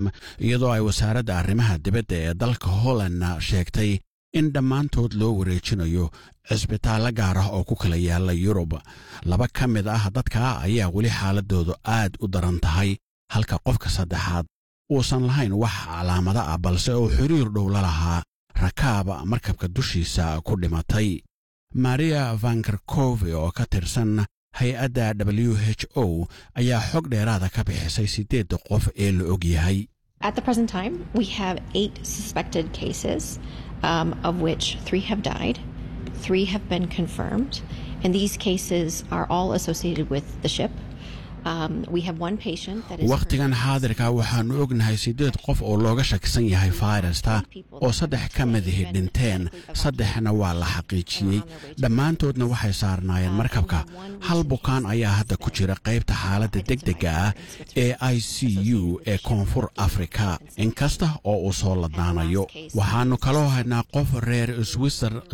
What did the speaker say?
iyadoo ay wasaaradda arrimaha dibadda ee dalka hollandna sheegtay in dhammaantood loo wareejinayo cisbitaallo gaar ah oo ku kala yaalla yurub laba ka mid ah dadka ayaa weli xaaladoodu aad u daran tahay halka qofka saddexaad uusan lahayn wax calaamada ah balse uu xiriir dhow la lahaa rakaab markabka dushiisa ku dhimatay maria vankerkove oo ka tirsan hay-adda w h o ayaa xog dheeraada ka bixisay siddeedda qof ee la og yahay At the present time, we have eight suspected cases, um, of which three have died, three have been confirmed, and these cases are all associated with the ship. Um, we have one patient that is. wakhtigan xaadirka waxaannu ognahay siddeed qof oo looga shakisan yahay fayrasta oo saddex ka midihi dhinteen saddexna waa la xaqiijiyey dhammaantoodna waxay saarnaayeen markabka hal bukaan ayaa hadda ku jira qaybta xaaladda degdega ah ee i c u ee koonfur afrika inkasta oo uu soo ladnaanayo waxaannu kaloo haynaa qof reer swiser